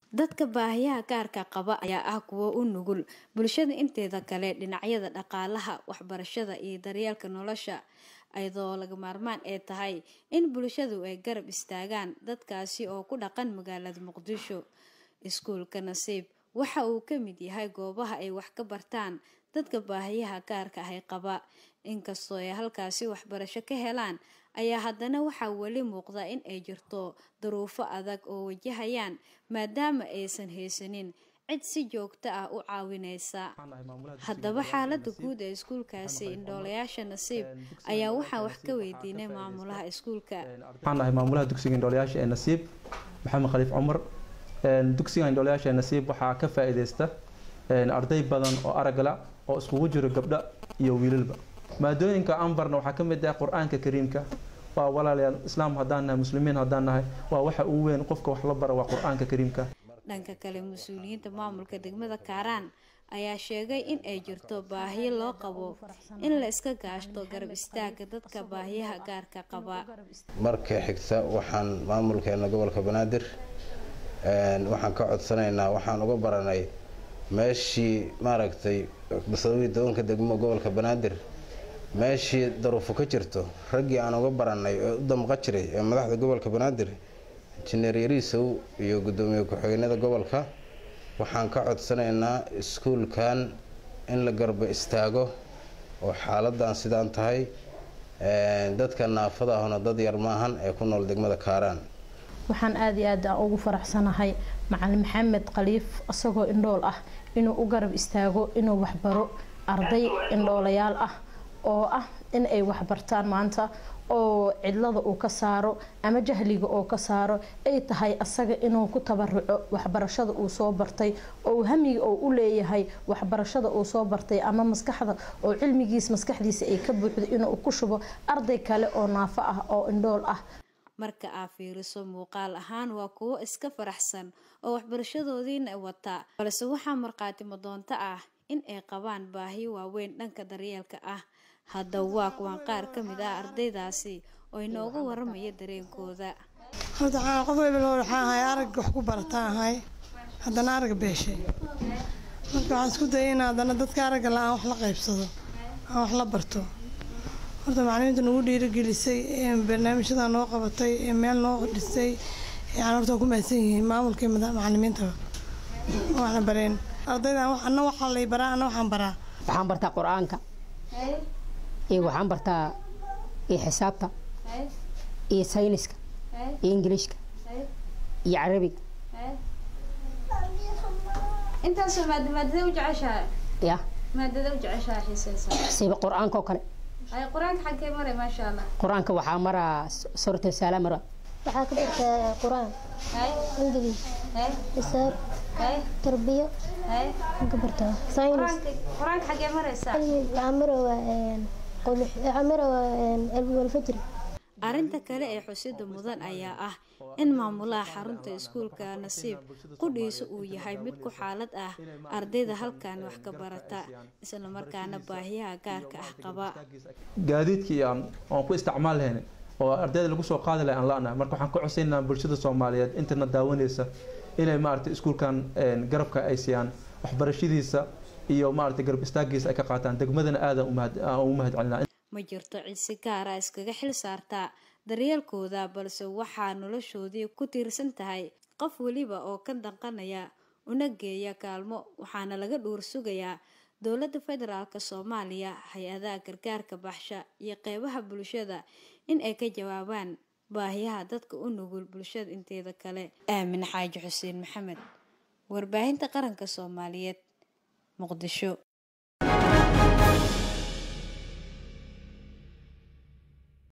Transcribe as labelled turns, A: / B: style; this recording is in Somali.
A: Dadka baahiyaha gaarka qaba ayaa ah kuwo u nugul bulshada inteeda kale dhinacyada dhaqaalaha, waxbarashada iyo daryeelka nolosha, iyadoo lagama maarmaan ay tahay in bulshadu ay garab istaagaan dadkaasi oo ku dhaqan magaalada Muqdisho. Iskuulka Nasiib waxa uu ka mid yahay goobaha ay wax ka bartaan dadka baahiyaha gaarka ah qaba. Inkastoo ay halkaasi waxbarasho ka helaan, ayaa haddana waxaa weli muuqda in ay jirto duruufo adag oo wajahayaan maadaama aysan haysanin cid si joogto ah u caawinaysa. Haddaba xaaladda guud ee iskuulkaasi Indhoolayaasha Nasiib ayaa waxaa wax ka weydiinay maamulaha iskuulka.
B: waxaan ahay maamulaha dugsiga indhoolayaasha ee nasiib maxamed khaliif cumar dugsiga indhoolayaasha ee nasiib waxaa ka faa-iideysta arday badan oo aragla oo iskugu jiro gabdho iyo wiilalba maadooyinka aan barna waxaa ka mid ah qur-aanka kariimka waa walaalayaal islaam haddaan nahay muslimiin haddaan nahay waa waxa ugu weyn qofka wax la bara waa qur-aanka kariimka
A: Dhanka kale mas-uuliyiinta maamulka degmada Kaaraan ayaa sheegay in ay jirto baahi loo qabo in la iska gaashto garab istaaga dadka baahiyaha gaarka qaba.
C: marka xigta waxaan maamulkeena gobolka banaadir waxaan ka codsanaynaa waxaan uga baranay meeshii maaragtay basadowii doonka degmo gobolka banaadir meeshii daruufo ka jirto raggii aan uga baranay ee u damqa jiray ee madaxda gobolka banaadir injineer yariisow iyo gudoomiye ku-xigeenada gobolka waxaan ka codsanaynaa iskuulkan in la garba istaago oo xaaladan sidaan tahay dadka naafada ahna dad yar maahan ee ku nool degmada kaaraan
D: waxaan aada iyo aad aan ugu faraxsanahay macalin maxamed khaliif isagoo indhool ah inuu u garab istaago inuu waxbaro arday indhoolayaal ah oo ah in ay waxbartaan maanta oo cidlada uu ka saaro ama jahliga oo ka saaro ay tahay asaga inuu ku tabaruco waxbarashada uu soo bartay oo hamiga oo u leeyahay waxbarashada uu soo bartay ama maskaxda oo cilmigiis maskaxdiisa ay ka buuxdo inuu ku shubo arday kale oo naafo ah oo indhool ah
A: marka aa fiiriso muuqaal ahaan waa kuwo iska faraxsan oo waxbarashadoodiina wata balse waxaa markhaati madoonto ah in ay qabaan baahiyo waaweyn dhanka daryeelka ah hadda waa kuwan qaar ka mid ah ardaydaasi oo inooga waramaya dareenkooda
E: horta waxaan qof waliba loo waxaan ahay arag wax ku barataan ahay haddana arag beeshay marka waxaan isku dayay in haddana dadka aragga la-aan wax la qaybsado aan wax la barto horta macalimiinta nagu dhiirigelisay ee barnaamijyada noo qabatay ee meel noo dhisay yani horta waa ku mahadsan yihiin maamulkii macalimiintaba waxna bareen ardaydan anna waxaa lay baraa anna waxaan baraa
F: waxaan bartaa qur-aanka iyo waxaan bartaa iyo xisaabta iyo sayniska iyo ingiliishka iyo carabiga
A: intaasoo maada maadada u jeceshahay
F: ya
A: maadada u jeceshahay xiiseysa
F: siba qur-aanka oo kale
A: ay qur-aanka xagkee maray maasha allah
F: qur-aanka waxaa maraa suurta saala mara
G: waxaa ka bartaa qur-aan
A: hay
G: ingiliis
A: hay
G: xisaab
A: hay
G: tarbiyo
A: hay
G: waxaan ka bartaa saynis
A: qur-aanka qur-aanka xagee maraysaa
G: waxaa marawaa waxaa marawaa cilmi walfajri
A: arrinta kale ee xusida mudan ayaa ah in maamulaha xarunta iskuulka nasiib qudhiisa uu yahay mid ku xaalad ah ardayda halkan wax ka barata islamarkaana baahiyaha gaarka ah qaba
B: gaadiidkii aan aan ku isticmaal lahayn oo ardayda lagu soo qaadi lahay aan la-nahay marka waxaan ka codsaynaa bulshada soomaaliyeed intana daawanaysa inay maaragtay iskuulkan garabka ay siiyaan waxbarashadiisa iyo maaragtay garab istaagiisa ay ka qaataan degmadana aadan ugu mahad celinaa
A: ma jirto cid si gaara iskaga xil saartaa daryeelkooda balse waxaa noloshoodii ku tiirsan tahay qof weliba oo ka danqanaya una geeya kaalmo waxaana laga dhuur sugayaa dowladda federaalk soomaaliya hay-adaha gargaarka baxsha iyo qeybaha bulshada in ay ka jawaabaan baahiyaha dadka u nugul bulshada inteeda kale aamin xaaji xuseen maxamed warbaahinta qaranka soomaaliyeed muqdisho